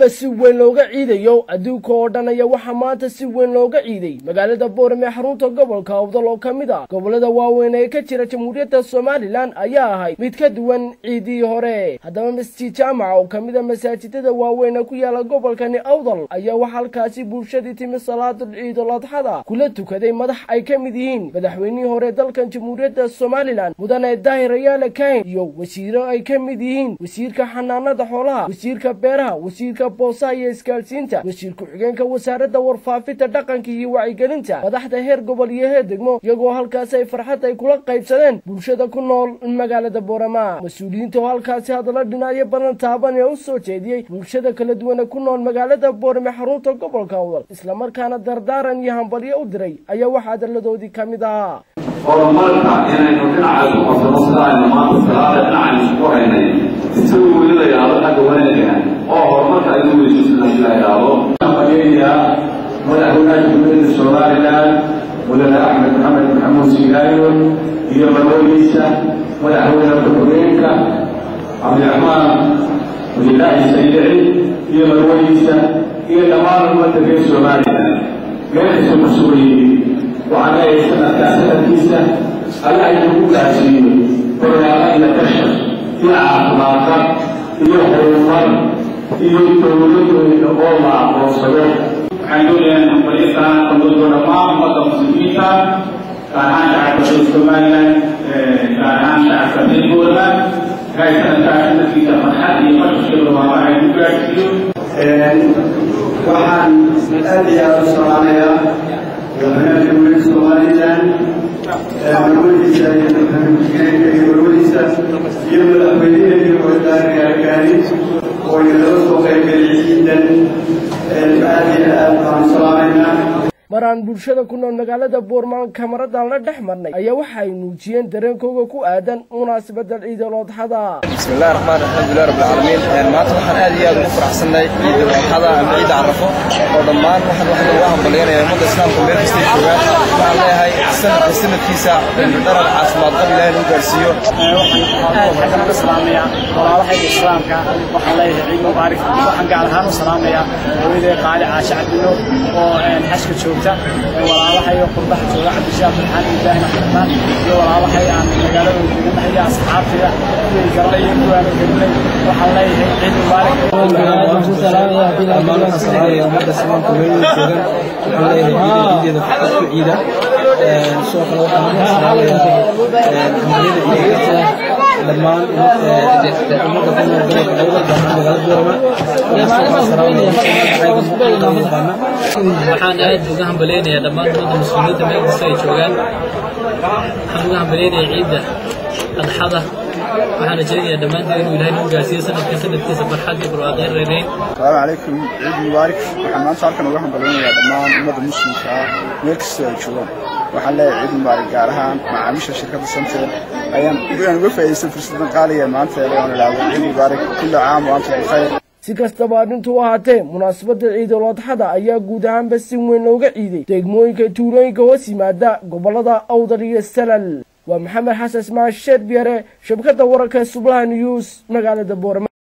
ahaanba si weyn looga ciidayo adduunka oo dhan ayaa waxaa maanta si weyn looga ciiday magaalada boorame xarunta gobolka awdal oo ka mid ah gobolada waaweyn ee ka jira jamhuuriyadda somalilan ayaa ahayd mid ka duwan ciidii hore haddaba masjid jaamaca oo ka mid a masaajidada waaweyn ee ku yaala gobolkani awdal ayaa waxaa halkaasi bulshadii timi salaadul ciidul adxada kula tukaday madax ay ka mid yihiin madaxweynihii hore dalkan jamhuuriyadda somalilan mudane daahir ayaale kahin iyo wasiiro ay ka mid yihiin wasiirka xanaanada xoolaha wasiirka beeraha wasiirka boosaha iyo isgaadhsiinta wasiir ku-xigeenka wasaaradda warfaafinta dhaqanka iyo wacyigelinta madaxda heer gobol iyo heer degmo iyagoo halkaasi ay farxad ay kula qaybsadeen bulshada ku nool magaalada boorama mas-uuliyiinta oo halkaasi hadallo dhinacyo badan taaban ee u soo jeediyey bulshada kala duwan ee ku nool magaalada boorame xarunta gobolka awdal islamarkaana dardaaran iyo hambalyo u diray ayaa waxaa hadalladoodii ka mid ahaa horumarka inaynu dhinaca ku qabsano sida aynu maanta salaada dhinacaynu isku haynay isagoo weli la yidhaahdo xagga wanaagga oo horumarka aynu weyso sida la yidhaahdo mageeyaa madaxweynaha jamhuuriyadda somalilan mudane axmed maxamed maxamuud sigaayo iyo marweyniisa madaxweyne ku-xigeenka cabdiraxmaan cabdilaahi saydici iyo marweyniisa iyo dhammaan ummadda reer somalilan meelkasta ku sugan yihiin waxaan leeyahay sanadkaa sanadkiisa allah inagu gaarsiiyo barwaaqo iyo kashar iyo caafimaadka iyo horumar iyo dowladooda oo la aqoonsado waxaan doonayaa hambalyadan qandoodo dhammaan ummadda muslimiinta gaar ahaan shacabka reer somalilan gaar ahaan shacabka reer boorama ilaahay sanadkaa sanadkiisa farxad iyo mashashka barwaaqo ay ku gaarsiiyo waxaan aad iyo aad u salaamayaa madaxweynaha jamhuuriyadda somalilan marwadiisa iyo madaxweyne iyo marwadiisa iyo madaxweynihii wadaargaargaari oo inala soo qaybgeliyay ciidan aad iyo aad baan u salaamaynaa maraan bulshada ku nool magaalada boormaan kamaradan la dhex marnay ayaa waxa ay muujiyeen dareenkooga ku aadan munaasabadda ciidul adxada bismillahi raxmaan alxamdulilah rabbil caalamiin maanta waxaan aad iyo aad ugu faraxsannahay ciidul adxada ama ciidda carafo oo dhammaan waxaan waxaan uga hambalyaynaya ummadda islaamka meel kastay joogaan waxaan leeyahay sanadka sanadkiisa dharar caafimaad qab ilaahay lagu gaarsiiyo aad xaggan uga salaamayaa walaalahayga islaamka waxaan leeyahay ciid mubaarak waxaan gaar ahaan u salaamayaa hooyaday qaali caashe cabdino oo xashka joogta walaalahayo qurbaha jooga cabdishaaq maxamed ibraahin axmedmaan iyo walaalahay aan magaalada deganahay iyo asxaabtayda kuway garana iyo kuwaana gelinay waxaan leeyahay ciid mubaarak dhammaan waxaan salaamaya ummadda islaamka meel joogan waxaan leeyahay ciideeda farxad ku ciida sidoo kale waxaan salaamayaa hambaliyada ciidada dhammaan ummadda ku nool gobolka awdal gaar ahaan magaalada boorama waxaan salaamaya waxaan aad uga hambaleynayaa dhammaan ummadda muslimiinta meel kasta ay joogaan waxaan uga hambaleynayaa ciidda adxada waxaan rajaynayaa dhammaanteen inuu ilaahay nagu gaarsiiyo sanadka sanadkiisa farxad iyo barwaaqeen reereyn asalaamu calaykum ciid mubaarak waxaan maanta halkan uga hambaleynayaa dhammaan ummadda muslimka ah meel kasta ay joogaan waxaan leeyahay ciid mubaarak gaar ahaan macaamiisha shirkadda samtel ayaan uga faa'iidaysan fursadan qaaliga maanta ee aan idhaahdo ciid mubaarak kulli caam wa antum bikhayr si kastaba arrintu ahaatee munaasabadda ciidul adxada ayaa guud ahaanba si weyn looga ciiday degmooyinka tuulooyinka hoos yimaada gobolada awdal iyo salal waa maxamed xasan ismaail sheer biyare shabkadda wararka sublaha news magaalada boorama